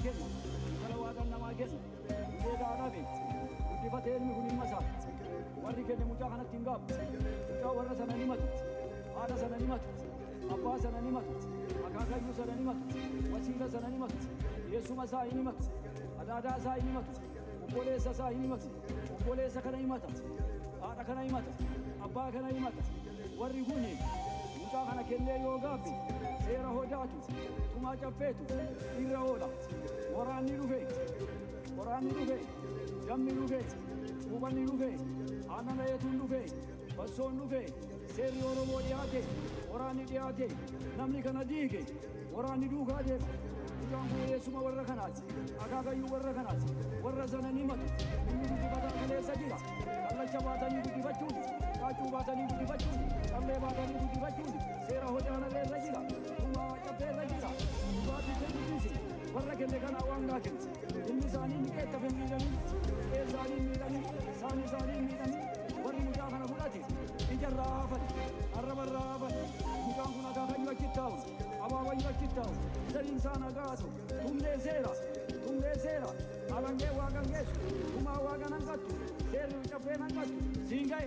kennu intala waaqan namaa kennu hundee gaadhaa beekti guddifatee ilmi kun ilma isaa warri kenne mucaa kanatti hin gaabbu mucaa warra sana ni matu haadha sana ni matu abbaa sana ni matu akaakayyuu sana ni matu wasiila sana ni matu yeessuma isaa ni matu adaadaa isaa ni matu obboleessa isaa ni matu obboleessa kana himata haadha kana himata abbaa kana himata warri kuni mucaa kana kennee yoo gaabbe seera hodaatu tumaa caffeetu irra oola waraanni dhufe waraanni dhufe dammi dhufe hubanni dhufe aannan ayetuun dhufe bassoon dhufe seerri oromoo dhiyaate waraanni dhiyaate namni kana diige waraanni duukaa deema mucaan kun eessuma warra kanaati akaakayyuu warra kanaati warra sana ni matu inni guddifataa kaleessa jira kallacha baatanii guddifachuun qaacuu baatanii guddifachuun qallee baatanii guddifachuun seera hodaanarra irra jira tumaa cabbeerra jira dhugaatii kennuufi warra kenne kana waan gaa kennu inni isaanii ni qeettafe miidhanii qe'ee isaanii miidhanii isaan isaanii miidhanii warri mucaa kana fudhate ijarraa haafate arrabarraa haafate mucaan kun akaakayyuu achitti taa'u abaabayyuu achitti taa'u sadiin isaa nagaatu humnee seera humnee seera alangee waaqan geessu tumaa waaqan hanqattu seerri caffeen hanqattu siin ga'e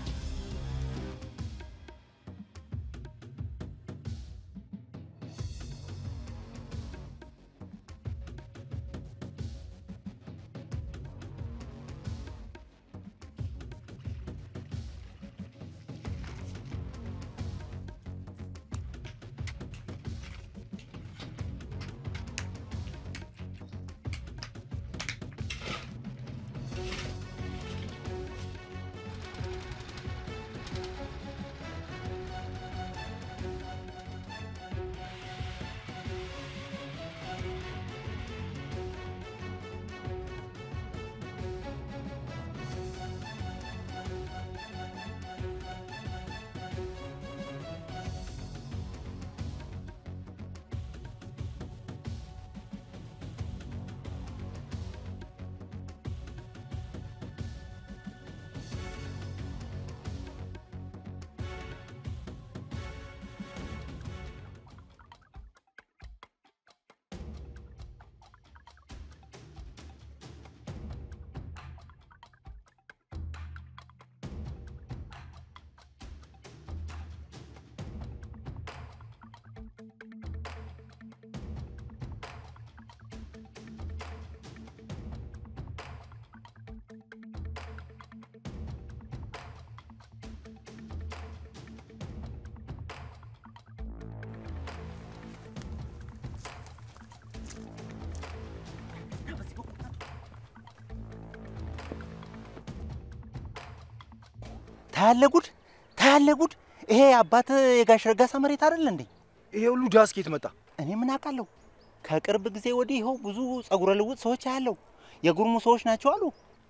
ታያለ ጉድ ታያለ ጉድ። ይሄ አባት የጋሽ ረጋሳ መሬት አይደል እንዴ? ይሄ ሁሉ ዳስ ኬት መጣ? እኔ ምን አውቃለሁ። ከቅርብ ጊዜ ወዲህ ይኸው ብዙ ጸጉረ ልውጥ ሰዎች አያለው። የጉርሙ ሰዎች ናቸው አሉ።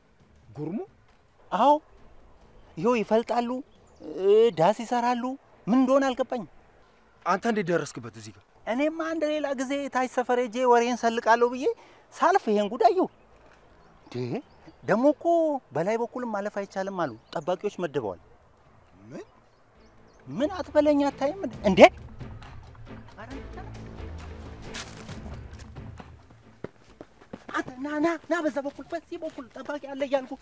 ጉርሙ? አዎ፣ ይኸው ይፈልጣሉ፣ እ፣ ዳስ ይሰራሉ። ምን እንደሆነ አልገባኝም። አንተ እንዴት ደረስክበት እዚህ ጋር? እኔማ አንድ ሌላ ጊዜ ታች ሰፈር ሄጄ ወሬን ሰልቃለሁ ብዬ ሳልፍ ይሄን ጉዳየሁ። ደግሞ እኮ በላይ በኩልም ማለፍ አይቻልም አሉ። ጠባቂዎች መድበዋል። ምን ምን አትበለኝ፣ አታይም እንዴ? እንዴ አንተ ና ና ና፣ በዛ በኩል በዚህ በኩል ጠባቂ አለ እያልኩ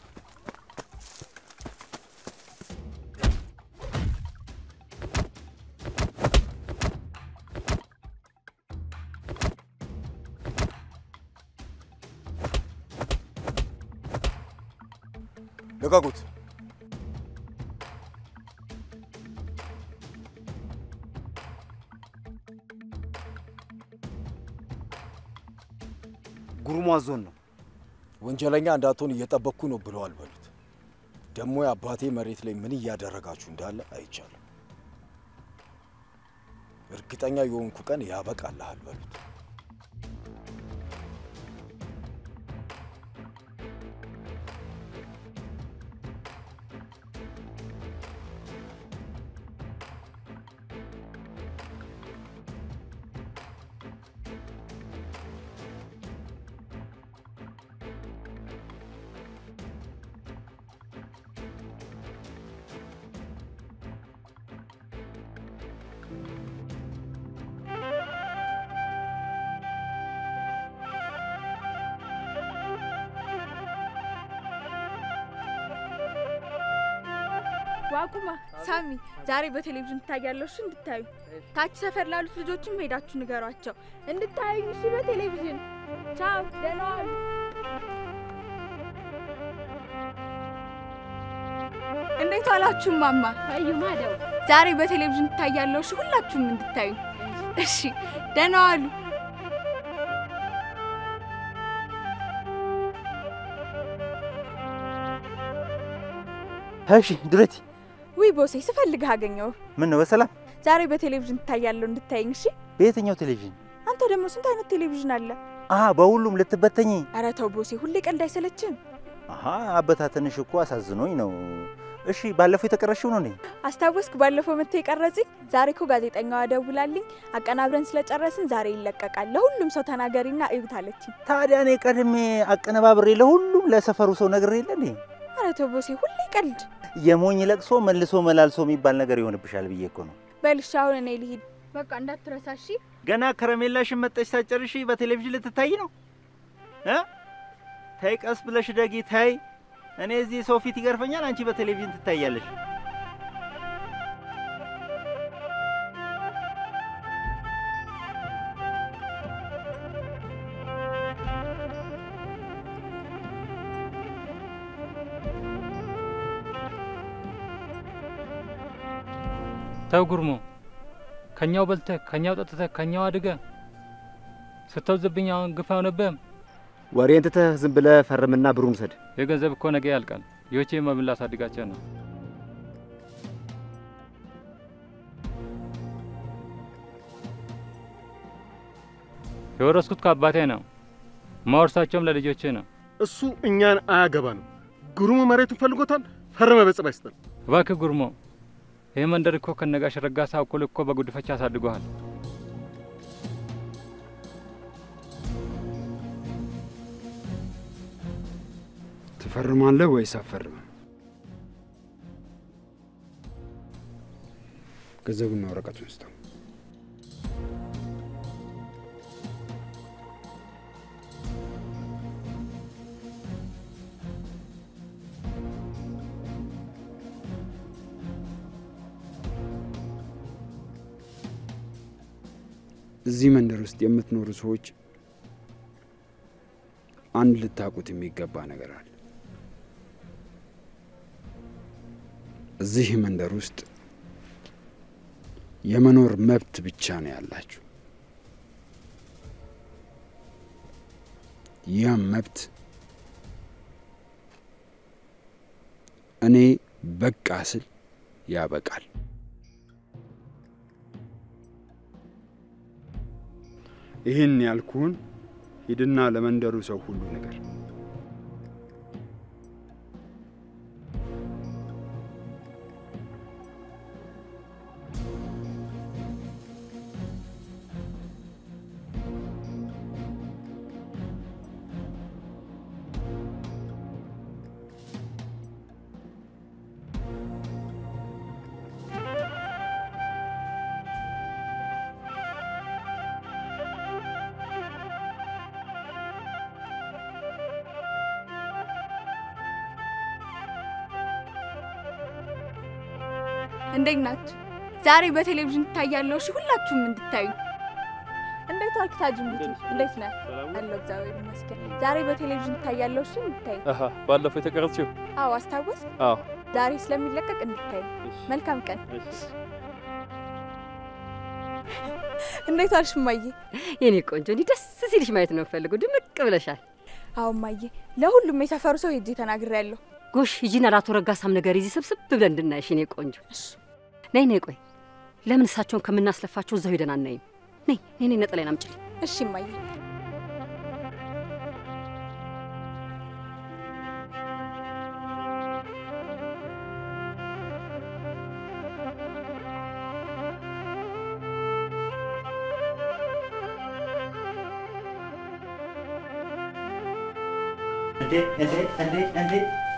ልቀቁት! ጉርሙ አዞን ነው። ወንጀለኛ እንዳትሆን እየጠበቅኩ ነው ብለዋል በሉት። ደግሞ የአባቴ መሬት ላይ ምን እያደረጋችሁ እንዳለ አይቻለሁ። እርግጠኛ የሆንኩ ቀን ያበቃልሃል በሉት። ዋቁማ ሳሚ፣ ዛሬ በቴሌቪዥን ትታያለሁ። እሺ እንድታዩ ታች ሰፈር ላሉት ልጆችም ሄዳችሁ ንገሯቸው እንድታዩ። እሺ በቴሌቪዥን ቻው፣ ደህና ዋሉ። እንዴት ዋላችሁ ማማ? አዩ ማደው ዛሬ በቴሌቪዥን ትታያለሁ። እሺ ሁላችሁም እንድታዩ። እሺ ደህና ዋሉ። እሺ ድረቲ፣ ውይ ቦሴ ስፈልግህ አገኘው። ምን ነው በሰላም? ዛሬ በቴሌቪዥን ትታያለሁ እንድታይኝ። እሺ በየትኛው ቴሌቪዥን? አንተ ደግሞ ስንት አይነት ቴሌቪዥን አለ? አሀ በሁሉም ልትበተኝ? ኧረ ተው ቦሴ፣ ሁሌ ቀልድ አይሰለችም? አሀ አበታተንሽ እኮ አሳዝኖኝ ነው። እሺ ባለፈው የተቀረሽው ነው እንዴ? አስታወስክ? ባለፈው መጥቶ የቀረጽኝ። ዛሬ እኮ ጋዜጠኛዋ ደውላልኝ አቀናብረን ስለጨረስን ዛሬ ይለቀቃል፣ ለሁሉም ሰው ተናገሪና እዩት አለችኝ። ታዲያ እኔ ቀድሜ አቀነባብሬ ለሁሉም ለሰፈሩ ሰው ነግሬ የለ እንዴ? ኧረ ተው ቦሴ፣ ሁሌ ቀልድ። የሞኝ ለቅሶ መልሶ መላልሶ የሚባል ነገር ይሆንብሻል ብዬ እኮ ነው። በልሽ አሁን እኔ ልሂድ። በቃ እንዳትረሳ እሺ። ገና ከረሜላሽን መጠሽ ሳጨርሺ በቴሌቪዥን ልትታይ ነው እ ተይ ቀስ ብለሽ ደጊ ተይ። እኔ እዚህ ሰው ፊት ይገርፈኛል፣ አንቺ በቴሌቪዥን ትታያለሽ። ተው ጉርሞ፣ ከኛው በልተህ ከኛው ጠጥተህ ከኛው አድገህ ስተውዝብኝ አሁን ግፍ አይሆንብህም? ወሬን ትተህ ዝም ብለህ ፈርምና ብሩን ውሰድ። የገንዘብ እኮ ነገ ያልቃል። ልጆቼ መብል ላሳድጋቸው ነው። የወረስኩት ከአባቴ ነው። ማወርሳቸውም ለልጆቼ ነው። እሱ እኛን አያገባንም። ግሩሙ መሬቱን ፈልጎታል። ፈረመ በጽባ ይስጠን። እባክህ ጉርሞ፣ ይህ መንደር እኮ ከነጋሽ ረጋሳ እኩል እኮ በጉድፈቻ አሳድጎሃል። ትፈርማለህ ወይስ አትፈርምም? ገንዘቡና ወረቀቱን ስጠው። እዚህ መንደር ውስጥ የምትኖሩ ሰዎች አንድ ልታውቁት የሚገባ ነገር አለ። እዚህ መንደር ውስጥ የመኖር መብት ብቻ ነው ያላችሁ። ያም መብት እኔ በቃ ስል ያበቃል። ይህን ያልኩህን ሂድና ለመንደሩ ሰው ሁሉ ነገር እንዴት ናችሁ? ዛሬ በቴሌቪዥን ትታያለሁ። እሺ ሁላችሁም እንድታዩ። እንዴት ዋልክ ታጅምቱ? እንዴት ነህ? አለሁ እግዚአብሔር ይመስገን። ዛሬ በቴሌቪዥን ትታያለሁ። እሺ እንድታዩ። አሀ ባለፈው የተቀረጽሽው? አዎ አስታወስ። አዎ ዛሬ ስለሚለቀቅ እንድታዩ። መልካም ቀን። እንዴት ዋልሽ እማዬ? የኔ ቆንጆ እንዲህ ደስ ሲልሽ ማየት ነው የምፈልገው። ድምቅ ብለሻል። አዎ እማዬ፣ ለሁሉም የሰፈሩ ሰው ሄጄ ተናግሬያለሁ። ጎሽ ሂጂና ለአቶ ረጋሳም ነገር ይዚ ስብስብ ብለን እንድናይሽ የኔ ቆንጆ። ነይ ነይ፣ ቆይ ለምን እሳቸውን ከምናስለፋቸው እዛው ሄደን አናይም? ነይ ነይ ነይ፣ ነጠላዬን አምጪልኝ። እሺ እማዬ። እንዴ እንዴ እንዴ እንዴ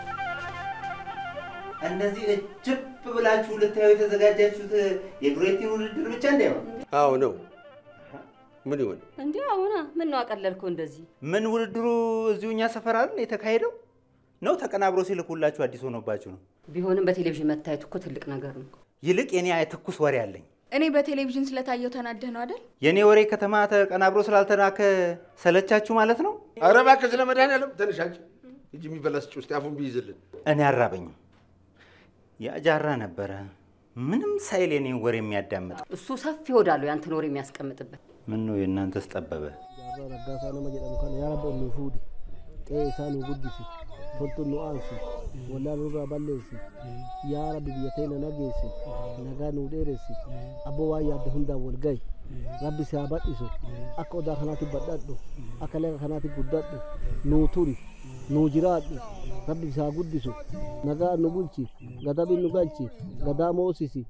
እንደዚህ እጅብ ብላችሁ ልታዩ የተዘጋጃችሁት የዱሬቲን ውድድር ብቻ እንደ ነው? አዎ ነው። ምን ይሆን እንዲህ አሁና ምን ነው አቀለልከው እንደዚህ? ምን ውድድሩ እዚሁ እኛ ሰፈር አይደል የተካሄደው? ነው ተቀናብሮ ሲልኩላችሁ አዲስ ሆኖባችሁ ነው? ቢሆንም በቴሌቪዥን መታየቱ እኮ ትልቅ ነገር ነው። ይልቅ የኔ ትኩስ ወሬ አለኝ። እኔ በቴሌቪዥን ስለታየው ተናደህ ነው አይደል? የኔ ወሬ ከተማ ተቀናብሮ ስላልተላከ ሰለቻችሁ ማለት ነው? ኧረ እባክህ ስለ መድኃኒዓለም ትንሽ አንቺ እጅ የሚበላ ስጭ ውስጥ አፉን ቢይዝልን። እኔ አራበኝም። ያጃራ ነበረ ምንም ሳይል የኔን ወሬ የሚያዳምጥ እሱ ሰፊ ወዳለው ያንተን ወሬ የሚያስቀምጥበት ምን ነው የእናንተስ ጠበበ? Jaarraa Raggaasaa nama jedhamu kana yaa rabbi onnuu fuudhi. Qe'ee isaa nu guddisi. Toltu nu aansi. Wallaa nurraa balleessi. Yaa rabbi biyya teenya nageessi. Nagaa nu dheeressi. Abboo waan yaadde hundaan wal gahi. Rabbi si haa badhisu. Akka odaa kanaatti badhadhu. Akka laga kanaatti guddadhu. Nuu turi. Nuu jiraadhu. Rabbi si haa guddisu. Nagaa nu bulchi. Gadabi nu galchi. Gadaa moosisi.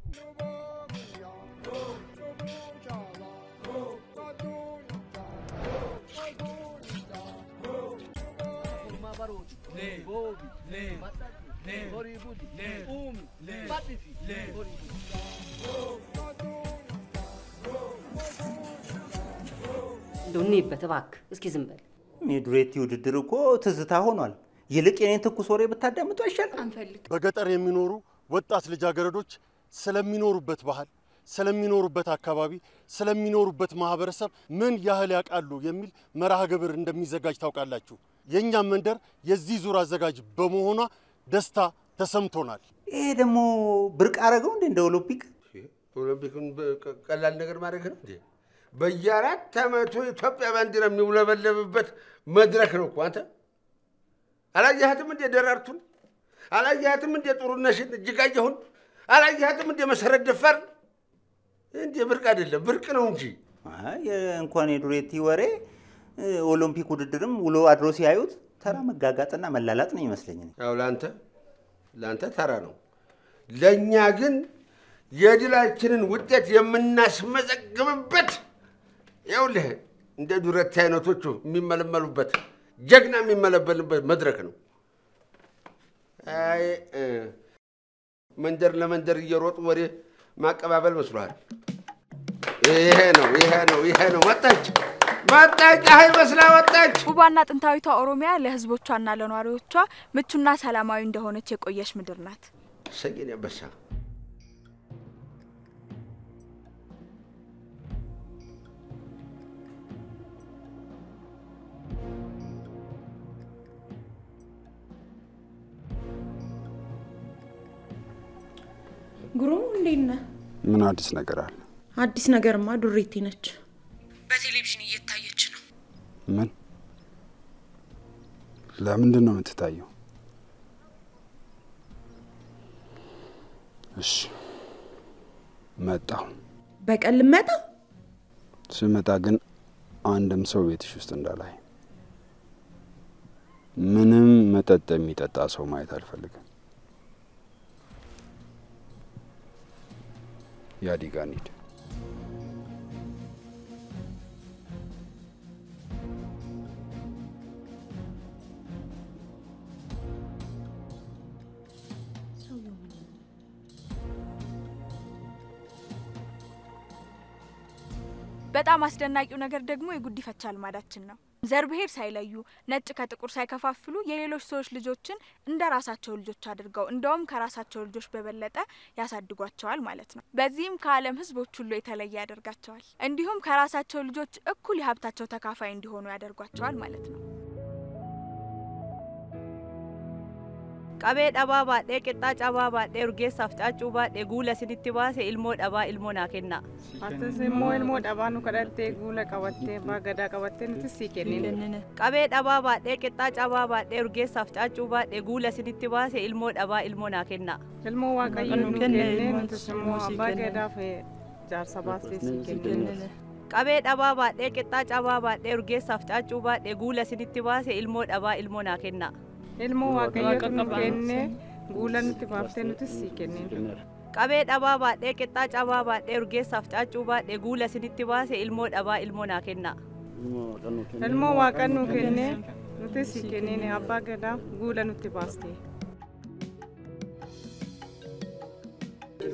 እንደው እንይበት እባክህ። እስኪ ዝም በል። የዱሬቲ ውድድር እኮ ትዝታ ሆኗል። ይልቅ የኔን ትኩስ ወሬ ብታዳምጡ አይሻልም? አንፈልግ። በገጠር የሚኖሩ ወጣት ልጃገረዶች ስለሚኖሩበት ባህል፣ ስለሚኖሩበት አካባቢ፣ ስለሚኖሩበት ማህበረሰብ ምን ያህል ያውቃሉ የሚል መርሃ ግብር እንደሚዘጋጅ ታውቃላችሁ። የእኛም መንደር የዚህ ዙር አዘጋጅ በመሆኗ ደስታ ተሰምቶናል። ይሄ ደግሞ ብርቅ አረገው እንዴ እንደ ኦሎምፒክ? ኦሎምፒክን በ- ቀላል ነገር ማድረግ ነው እንዴ? በየአራት ዓመቱ የኢትዮጵያ ባንዲራ የሚውለበለብበት መድረክ ነው እኮ አንተ አላየሃትም እንዴ ደራርቱን? አላየሃትም እንዴ ጥሩነሽን እጅጋየሁን? አላየሃትም እንዴ መሰረት ደፋር? እንዴ ብርቅ አይደለም ብርቅ ነው እንጂ አይ እንኳን የዱሬቲ ወሬ እ፣ ኦሎምፒክ ውድድርም ውሎ አድሮ ሲያዩት ተራ መጋጋጥና መላላጥ ነው ይመስለኝ። እኔ። ያው ለአንተ ለአንተ ተራ ነው። ለእኛ ግን የድላችንን ውጤት የምናስመዘግብበት ይኸውልህ እንደ ዱረቲ አይነቶቹ የሚመለመሉበት ጀግና የሚመለመልበት መድረክ ነው። አይ እ፣ መንደር ለመንደር እየሮጡ ወሬ ማቀባበል መስሏል። ይሄ ነው ይሄ ነው ይሄ ነው። መጣች መጣች፣ ፀሐይ መስላ ወጣች። ውቧና ጥንታዊቷ ኦሮሚያ ለሕዝቦቿና ለነዋሪዎቿ ምቹና ሰላማዊ እንደሆነች የቆየች ምድር ናት። ሰየን ያበሳ ጉሩሙ እንዴት ነህ? ምን አዲስ ነገር አለ? አዲስ ነገርማ ዱሬቲ ነች። በቴሌቪዥን እየታየች ነው። ምን? ለምንድን ነው የምትታየው? እሺ መጣሁ። በቀን ልመጣ ስመጣ ግን አንድም ሰው ቤትሽ ውስጥ እንዳላይ፣ ምንም መጠጥ የሚጠጣ ሰው ማየት አልፈልግም። ያዲጋ እንሂድ። በጣም አስደናቂው ነገር ደግሞ የጉዲፈቻ ልማዳችን ነው። ዘር ብሔር ሳይለዩ ነጭ ከጥቁር ሳይከፋፍሉ የሌሎች ሰዎች ልጆችን እንደ ራሳቸው ልጆች አድርገው እንደውም ከራሳቸው ልጆች በበለጠ ያሳድጓቸዋል ማለት ነው። በዚህም ከዓለም ሕዝቦች ሁሉ የተለየ ያደርጋቸዋል። እንዲሁም ከራሳቸው ልጆች እኩል የሀብታቸው ተካፋይ እንዲሆኑ ያደርጓቸዋል ማለት ነው። qabee dhabaa baadhee qixxaa cabaa baadhee urgeessaaf caaccuu baadhee guula sinitti baase ilmoo dhabaa ilmoo naa kenna. Atis immoo ilmoo dhabaa nu kadhattee guula qabattee abbaa gadaa qabattee nuti sii kennine. qabee dhabaa baadhee qixxaa cabaa baadhee urgeessaaf caaccuu baadhee guula sinitti baase ilmoo dhabaa ilmoo naa kenna. Ilmoo waaqayyo nu kennee nutis immoo abbaa gadaaf jaarsa baastee sii kennine. qabee dhabaa baadhee qixxaa cabaa baadhee urgeessaaf caaccuu baadhee guula sinitti baase ilmoo dhabaa ilmoo naa kenna. Ilmoo waaqayyo nu kennee guula nutti baaftee nutis sii kennine. qabee dhabaa baadhee qixxaa cabaa baadhee urgeessaaf caaccuu baadhee guula sinitti baase ilmoo dhabaa ilmoo naa kenna. Ilmoo waaqa nu kennee nutis sii kennine abbaa gadaa guula nutti baastee.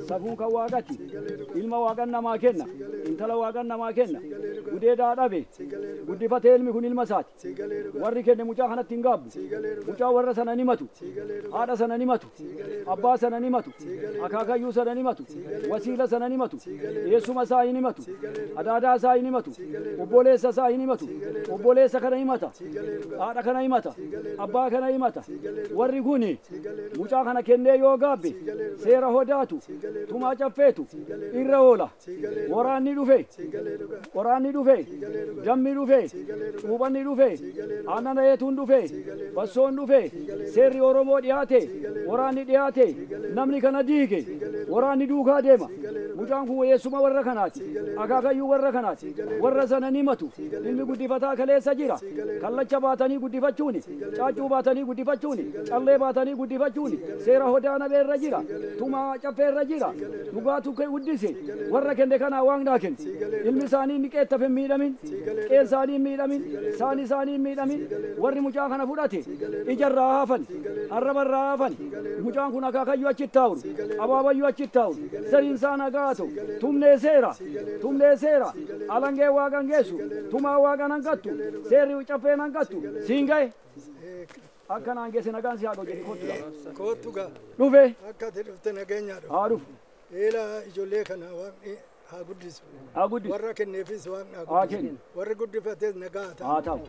safuu kan waaqati ilma waaqan namaa kenna intala waaqan namaa kenna gudeedaa dhabe guddifatee ilmi kun ilma isaati warri kenne mucaa kanatti hin gaabbu mucaa warra sana ni matu haadha sana ni matu abbaa sana ni matu akaakayyuu sana ni matu wasiila sana ni matu eessuma isaa hin himatu adaadaa isaa hin himatu obboleessa isaa hin himatu obboleessa kana himata haadha kana himata abbaa kana himata warri kun mucaa kana kennee yoo gaabbe seera hodaatu tumaa caffeetu irra oola waraanni dhufe waraanni dhufe dammi dhufe cuuphanni dhufe aannan reetuun dhufe bassoon dhufe seerri oromoo dhiyaate waraanni dhiyaate namni kana diige waraanni duukaa deema mucaan kun eessuma warra kanaati akaakayyuu warra kanaati warra sana ni matu ilmi guddifataa kaleessa jira kallacha baatanii guddifachuuni caaccuu baatanii guddifachuuni callee baatanii guddifachuuni seera hodaana beerra jira tumaa caffeerra jira dhugaatu guddise warra kenne kanaa waaqnaa kenne ilmi isaanii inni qeettaf hin miidhamin qeen isaanii hin miidhamin saan isaanii hin miidhamin warri mucaa kana fudhate ijarraa haafan arrabarraa haafan mucaan kun akaakayyuu achitti taa'uru abaabayyuu achitti taa'uru sariin isaa nagaa ta'u tumnee seera tumnee seera alangee waaqan geessu tumaa waaqan hanqattu seerri caffeen hanqattu siin ga'e akkanaan geesse nagaan si haa dhojjete kottu Kootu gaa. dhufe Akka ati dhufte nageenyaa dhufe. haa dhufu Eela ijoollee kana waaqni haa guddisu. haa guddisu Warra kenneefis waaqni haa haa guddisu. kennu Warri guddifates nagaa haa ta'u. haa ta'u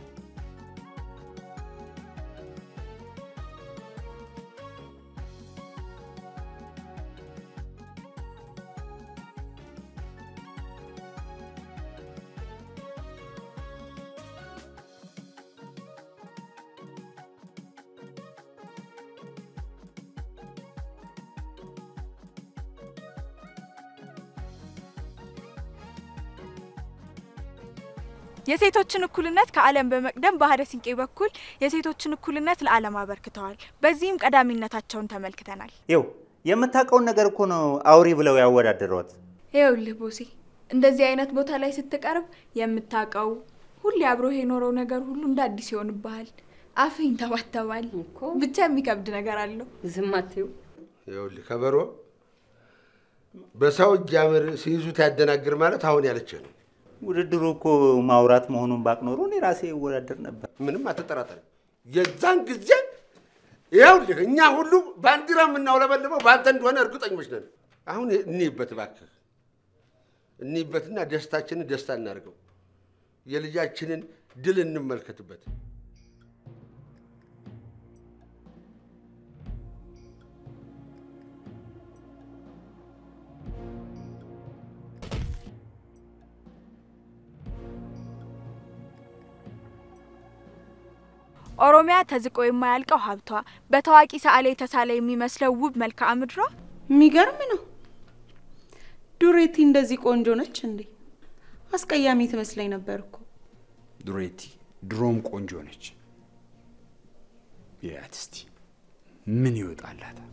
የሴቶችን እኩልነት ከዓለም በመቅደም በሀደ ሲንቄ በኩል የሴቶችን እኩልነት ለዓለም አበርክተዋል። በዚህም ቀዳሚነታቸውን ተመልክተናል። ይው የምታውቀውን ነገር እኮ ነው አውሪ ብለው ያወዳደሯት። ይኸውልህ ቦሴ፣ እንደዚህ አይነት ቦታ ላይ ስትቀርብ የምታውቀው ሁሌ አብሮህ የኖረው ነገር ሁሉ እንደ አዲስ ይሆንብሃል። አፍህ ይንተባተባል። ብቻ የሚከብድ ነገር አለው። ዝም አትይው። ይኸውልህ ከበሮ በሰው እጅ ያምር ሲይዙት ያደናግር ማለት አሁን ያለችህ ነው። ውድድሩ እኮ ማውራት መሆኑን ባቅ ኖሮ እኔ ራሴ እወዳደር ነበር። ምንም አትጠራጠር። የዛን ጊዜ ይኸውልህ እኛ ሁሉ ባንዲራ የምናውለበልበው በአንተ እንደሆነ እርግጠኞች ነን። አሁን እንይበት እባክህ፣ እንይበትና ደስታችንን ደስታ እናድርገው። የልጃችንን ድል እንመልከትበት። ኦሮሚያ ተዝቆ የማያልቀው ሀብቷ፣ በታዋቂ ሰዓሊ የተሳለ የሚመስለው ውብ መልክዓ ምድሯ የሚገርም ነው። ዱሬቲ እንደዚህ ቆንጆ ነች እንዴ? አስቀያሚ ትመስለኝ ነበር እኮ። ዱሬቲ ድሮም ቆንጆ ነች። ያት እስቲ ምን ይወጣላታል?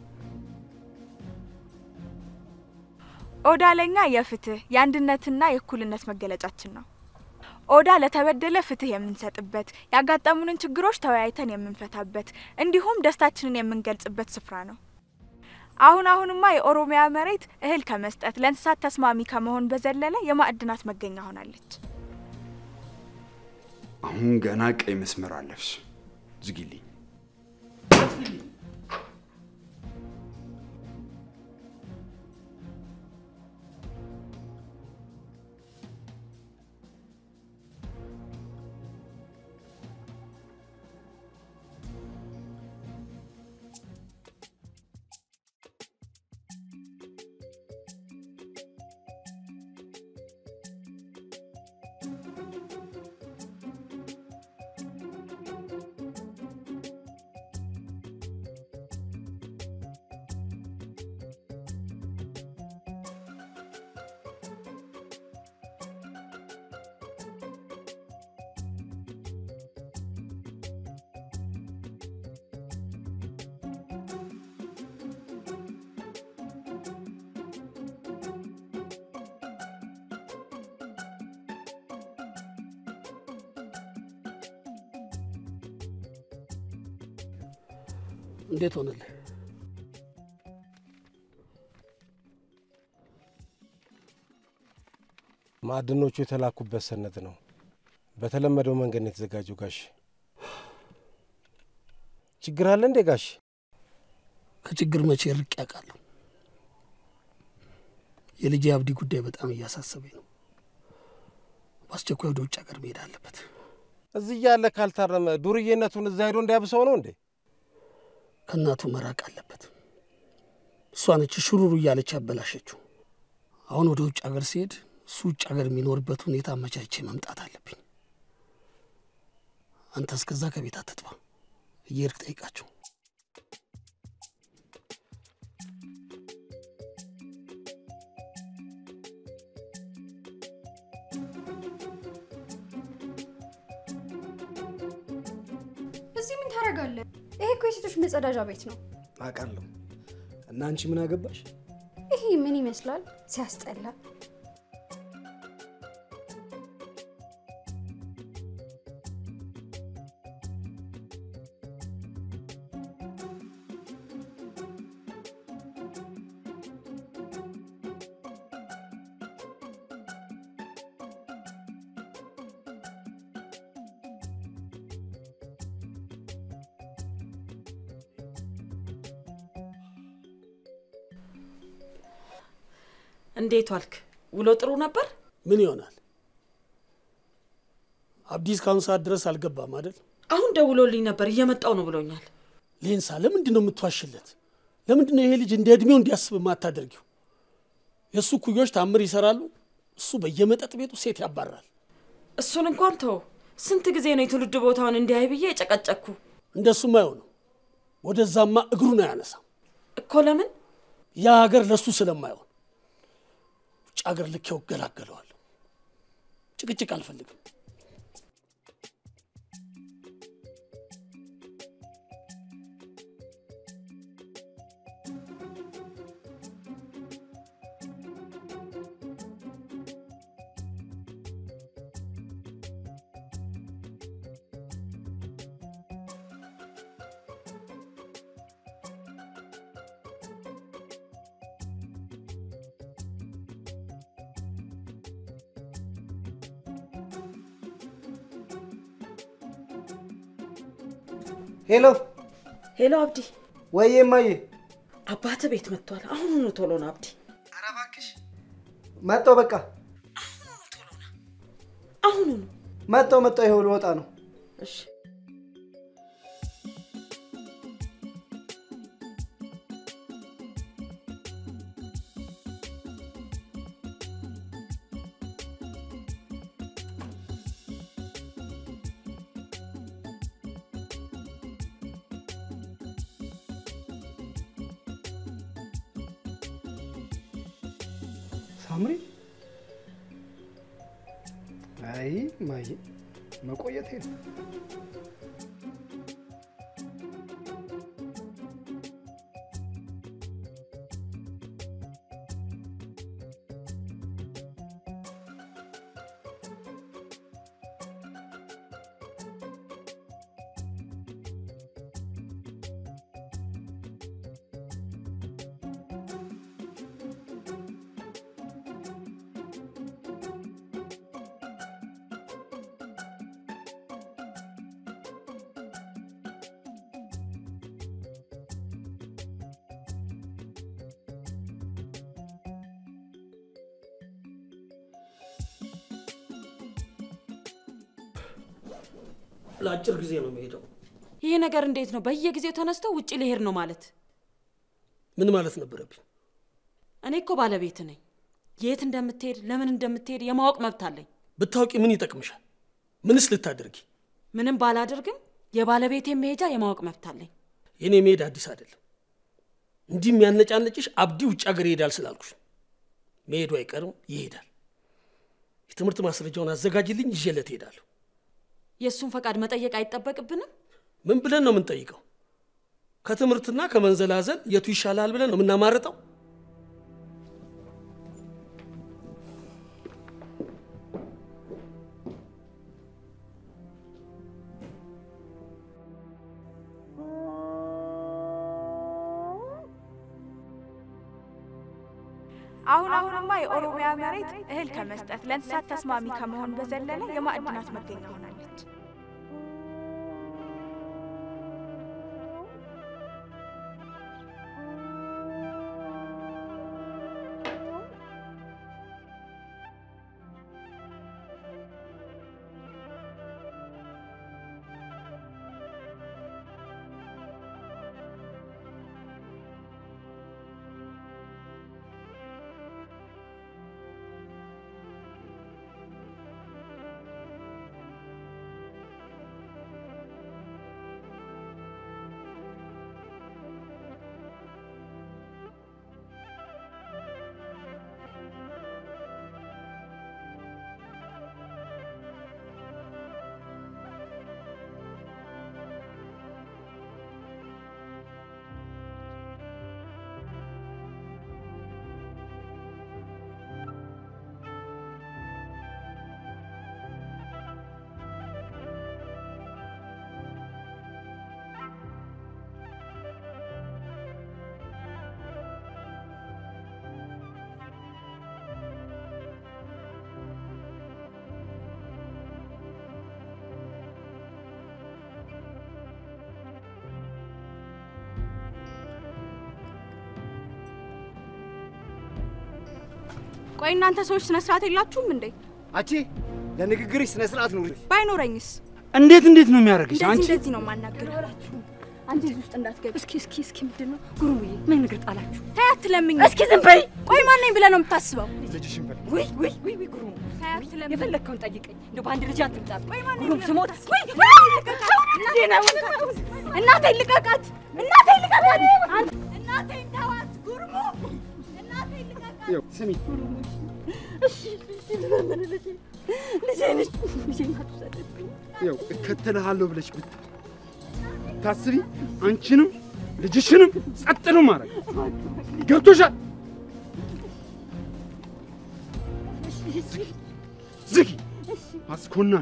ኦዳ ለኛ የፍትህ የአንድነትና የእኩልነት መገለጫችን ነው። ኦዳ ለተበደለ ፍትህ የምንሰጥበት፣ ያጋጠሙንን ችግሮች ተወያይተን የምንፈታበት እንዲሁም ደስታችንን የምንገልጽበት ስፍራ ነው። አሁን አሁንማ የኦሮሚያ መሬት እህል ከመስጠት ለእንስሳት ተስማሚ ከመሆን በዘለለ የማዕድናት መገኛ ሆናለች። አሁን ገና ቀይ መስመር አለፍሽ። ዝጊልኝ። እንዴት ሆነልህ? ማዕድኖቹ የተላኩበት ሰነድ ነው። በተለመደው መንገድ ነው የተዘጋጀው። ጋሽ ችግር አለ እንዴ ጋሽ? ከችግር መቼ ርቅ ያውቃለሁ። የልጄ አብዲ ጉዳይ በጣም እያሳሰበኝ ነው። በአስቸኳይ ወደ ውጭ ሀገር መሄድ አለበት። እዚህ እያለ ካልታረመ ዱርዬነቱን እዛ ሄዶ እንዲያብሰው ነው እንዴ? ከእናቱ መራቅ አለበት። እሷ ነች ሹሩሩ እያለች ያበላሸችው። አሁን ወደ ውጭ ሀገር ሲሄድ እሱ ውጭ ሀገር የሚኖርበት ሁኔታ አመቻቼ መምጣት አለብኝ። አንተ እስከዛ ከቤት አትጥፋ፣ እየሄድክ ጠይቃቸው። እዚህ ምን ታደርጋለህ? ይሄ እኮ የሴቶች መጸዳጃ ቤት ነው። አውቃለሁ። እና አንቺ ምን አገባሽ? ይሄ ምን ይመስላል? ሲያስጠላ። እንዴት ዋልክ? ውሎ ጥሩ ነበር? ምን ይሆናል? አብዲ እስካሁን ሰዓት ድረስ አልገባም አይደል? አሁን ደውሎልኝ ነበር፣ እየመጣው ነው ብሎኛል። ሌንሳ፣ ለምንድን ነው የምትዋሽለት? ለምንድን ነው ይሄ ልጅ እንደ እድሜው እንዲያስብ የማታደርጊው? የእሱ ኩዮች ታምር ይሰራሉ፣ እሱ በየመጠጥ ቤቱ ሴት ያባራል። እሱን እንኳን ተው። ስንት ጊዜ ነው የትውልድ ቦታውን እንዲያይ ብዬ የጨቀጨኩ። እንደሱም አይሆንም። ወደዛማ እግሩን አያነሳም እኮ። ለምን? ያ ሀገር ለእሱ ስለማይሆን ውጭ ሀገር ልኬው እገላገለዋለሁ። ጭቅጭቅ አልፈልግም። ሄሎ ሄሎ፣ አብዲ። ወይዬ እማዬ፣ አባት ቤት መጥቷል። አሁኑኑ ቶሎ ና አብዲ። መጣው። በቃ አሁኑኑ መጣው መጣው። ይኸው ልወጣ ነው። እሺ ሳምሪ፣ አይ ማዬ መቆየቴ ነው። ለአጭር ጊዜ ነው የሚሄደው። ይሄ ነገር እንዴት ነው? በየጊዜው ተነስተው ውጭ ሊሄድ ነው ማለት? ምን ማለት ነበረብኝ? እኔ እኮ ባለቤት ነኝ። የት እንደምትሄድ ለምን እንደምትሄድ የማወቅ መብት አለኝ። ብታውቂ ምን ይጠቅምሻል? ምንስ ልታደርጊ? ምንም ባላደርግም የባለቤቴ መሄጃ የማወቅ መብት አለኝ። የእኔ መሄድ አዲስ አይደለም። እንዲህ የሚያነጫነጭሽ አብዲ ውጭ ሀገር ይሄዳል ስላልኩሽ መሄዱ አይቀርም፣ ይሄዳል። የትምህርት ማስረጃውን አዘጋጅልኝ፣ ይዤለት እሄዳለሁ። የእሱን ፈቃድ መጠየቅ አይጠበቅብንም? ምን ብለን ነው የምንጠይቀው? ከትምህርትና ከመንዘላዘል የቱ ይሻላል ብለን ነው የምናማርጠው? አሁን አሁንማ የኦሮሚያ መሬት እህል ከመስጠት ለእንስሳት ተስማሚ ከመሆን በዘለለ የማዕድናት መገኛ ሆናለች። ቆይ እናንተ ሰዎች ስነ ስርዓት የላችሁም እንዴ? አቺ ለንግግርሽ ስነ ስርዓት ኑሪ። ባይኖረኝስ? እንዴት እንዴት ነው የሚያደርግሽ? እንደዚህ አንቺ እንደዚህ ነው ማናገር። አንቺ እዚህ ውስጥ እንዳትገቢ። እስኪ እስኪ እስኪ ምንድን ነው ጉሩዬ? ምን ንግር ጣላችሁ? ተይ አትለምኝ። እስኪ ዝም በይ። ቆይ ማን ነኝ ብለህ ነው የምታስበው? ልጅሽን በል ውይ ውይ ውይ ውይ ጉሩ ተይ አትለምኝ። የፈለግከውን ጠይቀኝ። እንደው በአንድ ልጅ አትምጣ። ቆይ ማን ነኝ ጉሩም ብለህ ስሞት ነው የምታስበው? እናቴን ልቀቃት! እናቴን ልቀቃት! አንተ እናቴን ተዋት! ጉርሙ እናቴን ልቀቃት! ይኸው ስሚ፣ እሺ እሺ ልመን ልጄ ልጄ ነች ልጄን አትውሰድብኝ። ይኸው እከተልሃለሁ ብለሽ ብት ታስቢ አንቺንም ልጅሽንም ጸጥ ነው ማድረግ ገብቶሻል? ዝጊ አስኮናኝ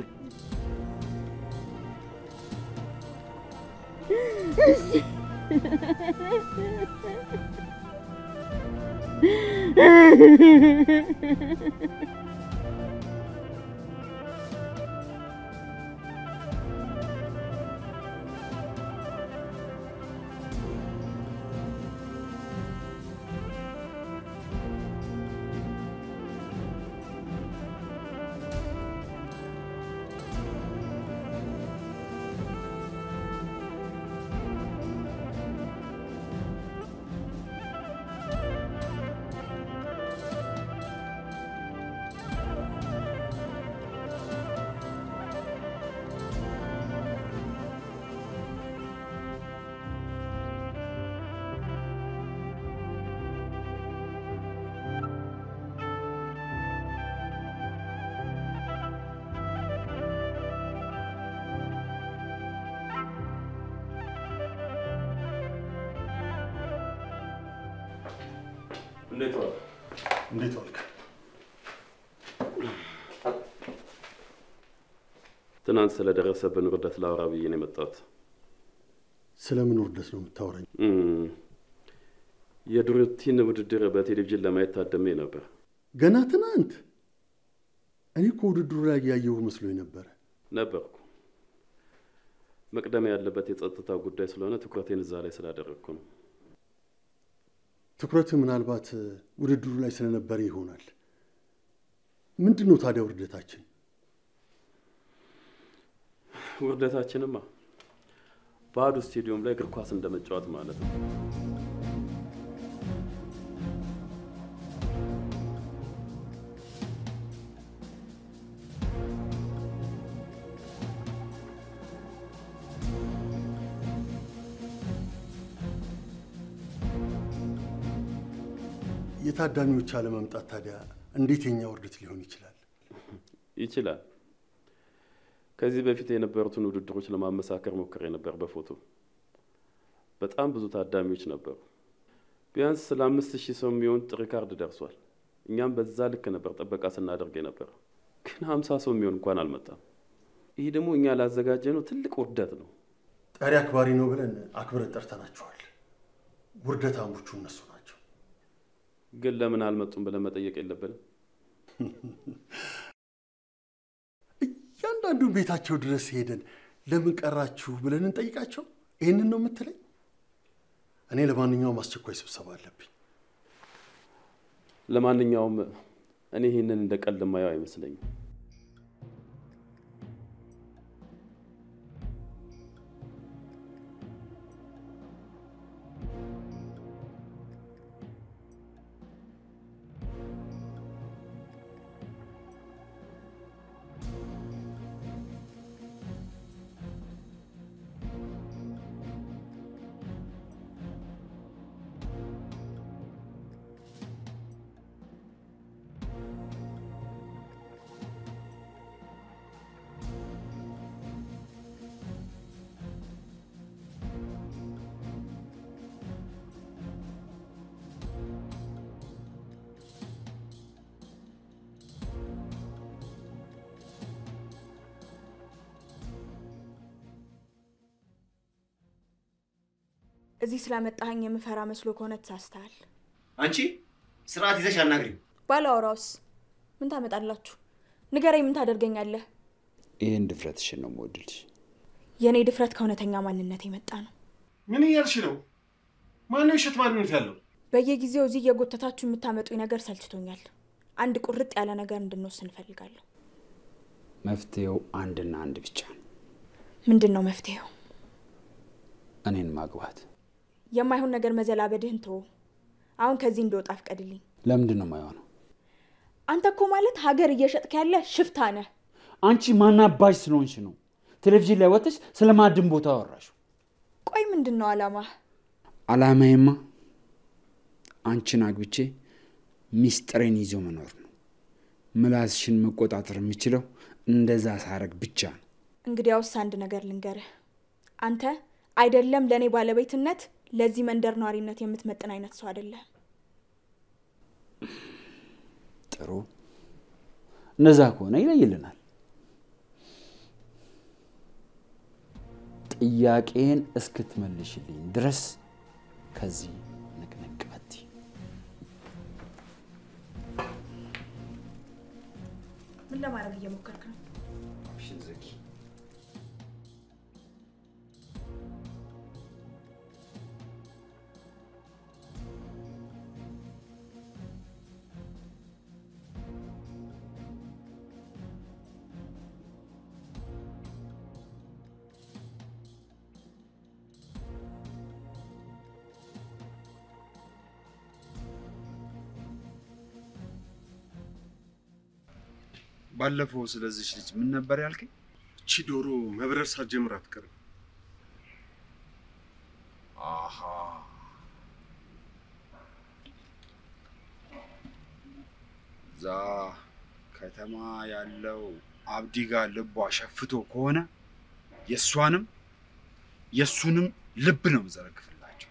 እንዴት ዋልክ? እንዴት ዋልክ? ትናንት ስለደረሰብን ውርደት ላውራ ብዬ ነው የመጣሁት። ስለምን ውርደት ነው የምታወራኝ? እም፣ የዱርቲን ውድድር በቴሌቪዥን ለማየት ታደሜ ነበር። ገና ትናንት? እኔ እኮ ውድድሩ ላይ ያየሁ መስሎኝ ነበረ። ነበርኩ። መቅደም ያለበት የጸጥታ ጉዳይ ስለሆነ ትኩረቴን እዛ ላይ ስላደረግኩ ነው። ትኩረትህ ምናልባት ውድድሩ ላይ ስለነበረ ይሆናል። ምንድን ነው ታዲያ ውርደታችን? ውርደታችንማ ባዶ ስቴዲየም ላይ እግር ኳስ እንደመጫወት ማለት ነው። የታዳሚዎች አለመምጣት ታዲያ እንዴት የኛ ውርደት ሊሆን ይችላል? ይችላል። ከዚህ በፊት የነበሩትን ውድድሮች ለማመሳከር ሞክሬ ነበር በፎቶ በጣም ብዙ ታዳሚዎች ነበሩ። ቢያንስ ስለ አምስት ሺህ ሰው የሚሆን ጥሪ ካርድ ደርሷል። እኛም በዛ ልክ ነበር ጥበቃ ስናደርግ የነበር፣ ግን ሀምሳ ሰው የሚሆን እንኳን አልመጣም። ይህ ደግሞ እኛ ላዘጋጀነው ትልቅ ውርደት ነው። ጠሪ አክባሪ ነው ብለን አክብረን ጠርተናቸዋል። ውርደታሞቹ እነሱ ናቸው። ግን ለምን አልመጡም ብለን መጠየቅ የለብንም? እያንዳንዱን ቤታቸው ድረስ ሄደን ለምን ቀራችሁ ብለን እንጠይቃቸው? ይህንን ነው የምትለኝ? እኔ ለማንኛውም አስቸኳይ ስብሰባ አለብኝ። ለማንኛውም እኔ ይህንን እንደ ቀልድ የማየው አይመስለኝም። እዚህ ስላመጣኸኝ የምፈራ መስሎ ከሆነ ተሳስተሃል። አንቺ ስርዓት ይዘሽ አናግሪኝ። ባላወራውስ ምን ታመጣላችሁ? ንገረኝ፣ ምን ታደርገኛለህ? ይህን ድፍረትሽን ነው የምወድልሽ። የእኔ ድፍረት ከእውነተኛ ማንነት የመጣ ነው። ምን እያልሽ ነው? ማነው የውሸት ማንነት ያለው? በየጊዜው እዚህ እየጎተታችሁ የምታመጡኝ ነገር ሰልችቶኛል። አንድ ቁርጥ ያለ ነገር እንድንወስን እንፈልጋለሁ። መፍትሄው አንድና አንድ ብቻ ነው፣ ምንድን ነው መፍትሄው? እኔን ማግባት። የማይሆን ነገር መዘላበድህን ተወው። አሁን ከዚህ እንደወጣ ፍቀድልኝ። ለምንድን ነው የማይሆነው? አንተ እኮ ማለት ሀገር እየሸጥክ ያለ ሽፍታ ነህ። አንቺ ማናባሽ ስለሆንሽ ነው ቴሌቪዥን ላይ ወጥተሽ ስለ ማዕድን ቦታ አወራሽ። ቆይ ምንድን ነው አላማህ? አላማዬማ አንቺን አግብቼ ሚስጥሬን ይዞ መኖር ነው። ምላስሽን መቆጣጠር የምችለው እንደዛ ሳረግ ብቻ ነው። እንግዲያውስ አንድ ነገር ልንገርህ። አንተ አይደለም ለእኔ ባለቤትነት ለዚህ መንደር ነዋሪነት የምትመጥን አይነት ሰው አይደለህም። ጥሩ፣ እንደዛ ከሆነ ይለይልናል። ጥያቄን እስክትመልሽልኝ ድረስ ከዚህ ንቅንቅ አትይ። ምን ለማድረግ እየሞከርክ ነው? አፍሽን ዝጊ። ባለፈው ስለዚች ልጅ ምን ነበር ያልከኝ? እቺ ዶሮ መብረር ሳትጀምር አትቀርም። አሃ እዛ ከተማ ያለው አብዲ ጋር ልቧ ሸፍቶ ከሆነ የእሷንም የእሱንም ልብ ነው የምዘረግፍላቸው።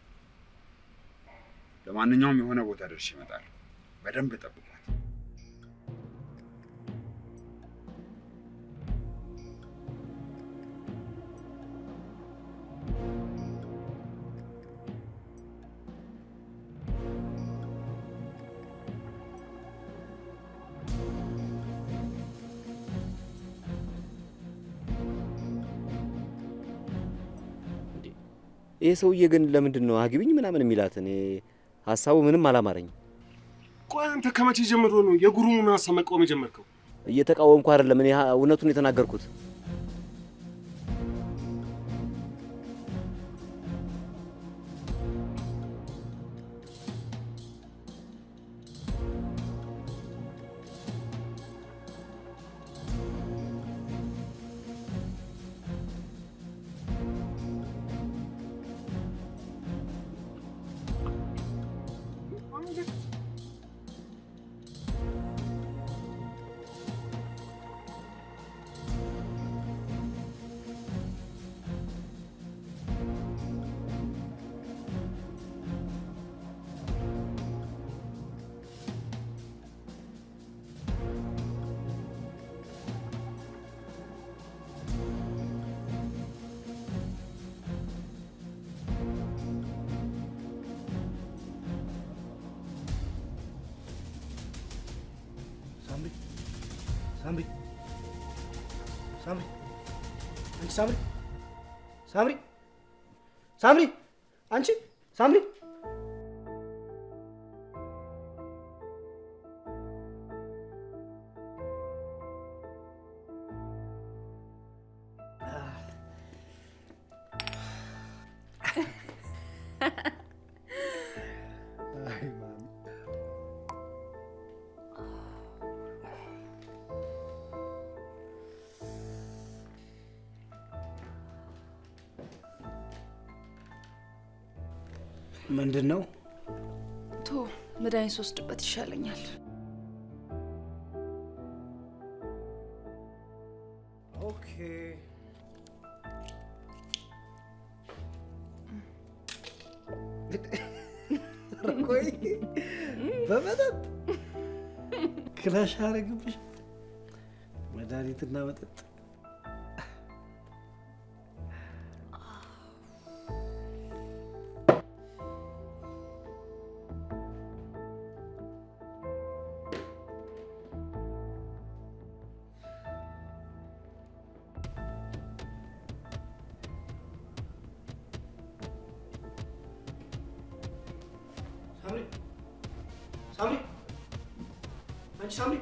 ለማንኛውም የሆነ ቦታ ደርሼ እመጣለሁ። በደንብ ጠብቋት። ይህ ሰውዬ ግን ለምንድን ነው አግቢኝ ምናምን የሚላት? እኔ ሀሳቡ ምንም አላማረኝም። ቆይ አንተ ከመቼ ጀምሮ ነው የጉሩሙን ሀሳብ መቃወም የጀመርከው? እየተቃወምኩ አይደለም፣ እኔ ሀ- እውነቱን የተናገርኩት። አንቺ ሳምሪ ሳምሪ ሳምሪ አንቺ ሳምሪ ምንድን ነው? ቶ መድኃኒት ስወስድበት ይሻለኛል። ኦኬ ቆይ በመጠጥ ክላሽ አረግብሽ መድኃኒትና መጠጥ ሳምሪ ሳምሪ አንቺ ሳምሪ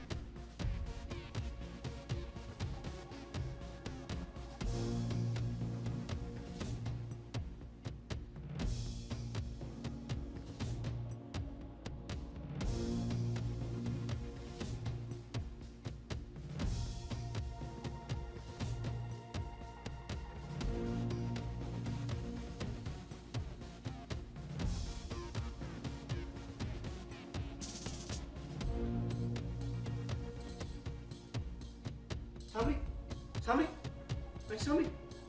ሳምሪ ሳምሪ አንቺ ሳምሪ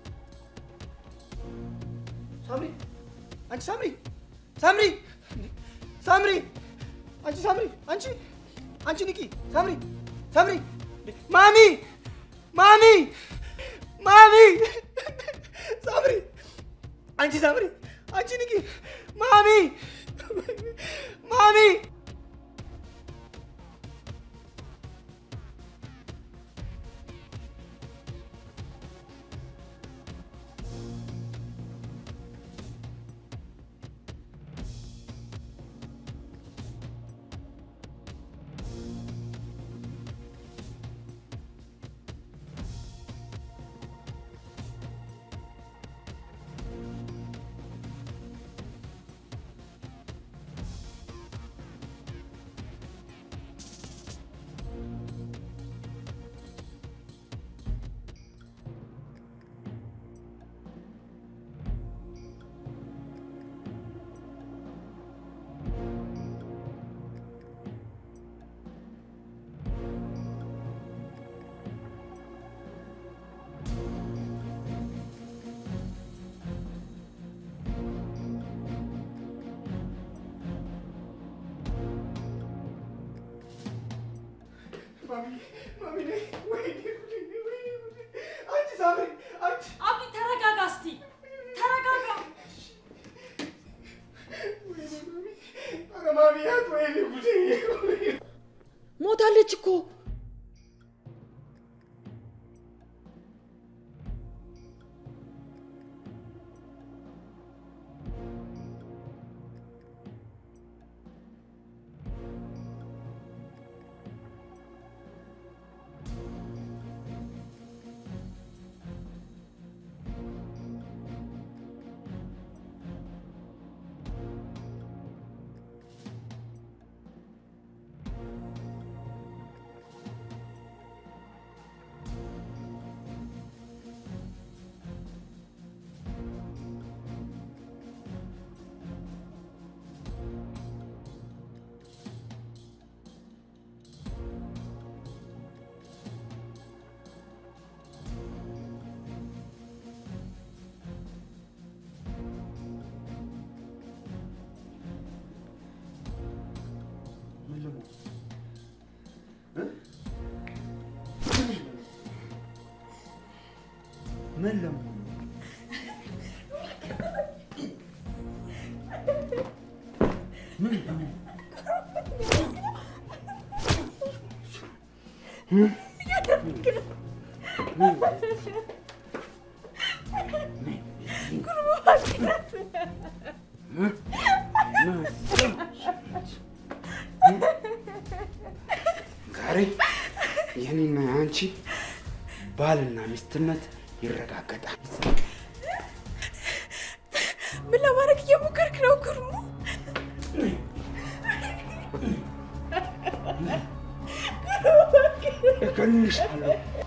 ሳምሪ አንቺ ሳምሪ ሳምሪ ሳምሪ አንቺ ሳምሪ አንቺ አንቺ ንቂ ሳምሪ ሳምሪ ማሚ ማሚ ማሚ ሳምሪ አንቺ ሳምሪ አንቺ ንቂ ማሚ ማሚ አቢ ተረጋጋ እስቲ ተረጋጋ። ሞታለች እኮ ምን ለመሆኑ ምን ለመሆኑ ዛሬ የኔና የአንቺ ባልና ሚስትነት ይረጋገጣል። ምን ለማድረግ እየሞከርክ ነው ጉርሙ? እገልሻለሁ